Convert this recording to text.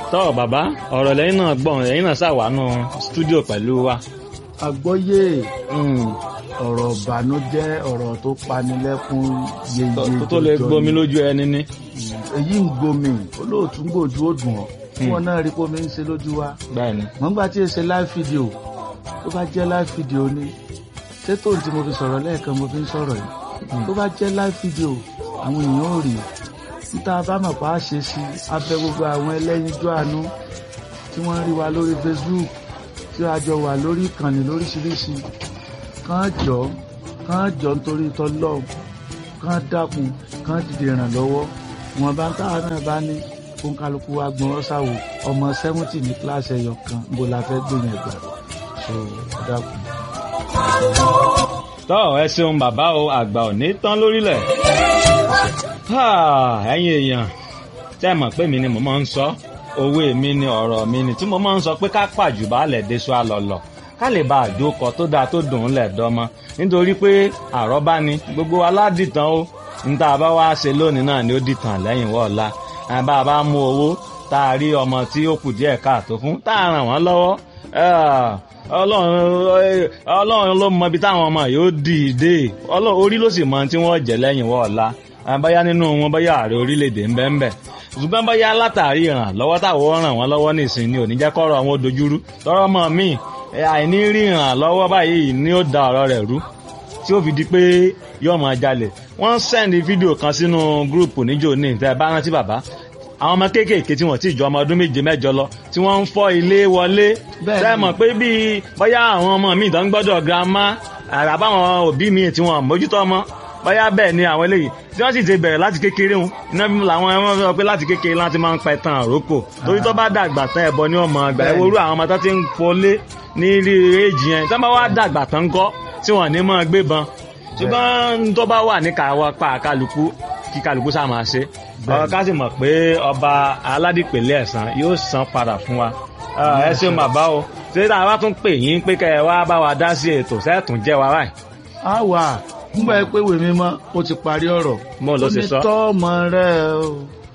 tọ́ bàbá ọ̀rọ̀ lẹ́yìn náà gbọ̀n lẹ́yìn náà ṣàwánú stúdíò pẹ̀lú wa. àgbọ́yé ọ̀rọ̀ ìbànújẹ́ ọ̀rọ̀ tó panilẹ́kún yeye tó tó lè gbomi lójú ẹni ní. èyí ń gbomi olóòtú ń gbòjú ó dùn ọ́ tí wọn náà rí pómi ń ṣe lójú wa bẹ́ẹ̀ni. mọ̀ nígbà tí èsè live video tó bá jẹ́ live video ni ṣé tóun tí mo fi sọ̀rọ̀ lẹ́ẹ̀kan mo fi ń sọ̀rọ̀ yìí tó bá jẹ́ live video àwọn èèyàn ò rí níta bá mọ̀ pa á ṣe sí abẹ gbogbo àwọn ẹlẹ́yinjú àánú tí wọ́n ń rí wa lórí Facebook tí a jọ wà lórí ìkànnì lóríṣiríṣi kàn jọ kàn jọ nítorí tọ́lọ́ kàn dákun kàn dìde ìrànlọ́wọ́ wọn bá ń táwọn náà bá ní fún kálukú wa gbọ́n ọ́sàwò ọmọ sẹ́wọ́ntì ní kíláàsì ẹ̀yọ kan bó la fẹ́ gbìyànjú ẹ̀gbà so dákun. tọ́ ẹ ṣeun bàbá o àgbà ò ní tán lórílẹ̀. ẹ̀yin èèyàn tẹ́ mọ̀ pé mi ni mo máa ń sọ òwe mi ni ọ̀rọ̀ mi ni tí mo máa ń sọ pé ká pàjù baálẹ̀ déṣọ àlọ́lọ̀ ká lè bá àjókọ tó dáa tó dùn ún lẹ̀ dọ́mọ nítorí pé àrọ́bá ni gbogbo aládìtàn ó níta bá wá ṣe lónìí náà ni ó dìtàn lẹ́yìn wọ́ọ̀la bá a bá mú owó tá a rí ọmọ tí ó kù díẹ̀ káàtó fún tá a ràn wọ́n lọ́wọ́ ọlọ́run ló mọ ibi táwọn ọmọ yóò dìde orí ló sì mọ tí wọ́n jẹ́ lẹ́yìn wọ́ọ̀la báyá nínú wọn báyá ààrẹ orílẹ̀-èdè ń bẹ́ẹ̀ bẹ́ẹ̀ ṣùgbọ́n báyá látàrí ìrànlọ́wọ́ táwọn ràn wọ́n lọ́wọ́ nìsín ni ò ní jẹ́ kọ́rọ̀ àwọn dojúrú tọ́rọ́ mọ́ mi àìní rí ìrànlọ́wọ́ báyìí ni ó da ọ̀rọ̀ rẹ̀ rú tí ó fi di pé yóò máa jalè wọ́n sẹ́ndì fídíò kan sínú gúrùpù níjó ní ìtẹ́ bá rántí bàbá àwọn ọmọ kéékèèké tí wọ́n ti ju ọmọ ọdún méje mẹ́jọ lọ tí wọ́n ń fọ́ ilé wọlé sẹ́mọ̀ pé bíi bóyá àwọn ọmọ mi ìdán gbọ́dọ̀ girama àbáwọn òbí mi tí wọ́n mójútó ọmọ bóyá bẹ́ẹ̀ ni àwọn eléyìí tí wọ́n sì ti bẹ̀rẹ̀ láti kékeré wọn iná bí làwọn ẹmọ sọ pé láti kékeré láti máa ń pa ẹ̀tàn àrókò torí tó bá dàgbà tán ẹ̀bọ ní ọmọ àgbà ẹ̀ worú àwọn ọmọ tó ti ń fọlé ní ilé èjì yẹn tí wọ́n bá wá dàgbà tán kọ́ tí wọ́n ní máa gbébọn ṣùgbọ́n tó bá wà ní káwọ́ pa kálukú kí kálukú sá máa ṣe ká sì mọ̀ pé ọba aládìpẹ̀lẹ̀ ẹ̀sán yóò san padà fún wa ẹ ṣeun bàbá o ṣé tá a bá tún pè yín pé kẹ́ ẹ wá bá wa dá sí ètò sẹ́ẹ̀tún jẹ́ wa báyìí. a wà nígbà pé wèmí mọ́ ó ti parí ọ̀rọ̀ mo ló ṣe sọ. ó ní tọ́ ọmọ rẹ o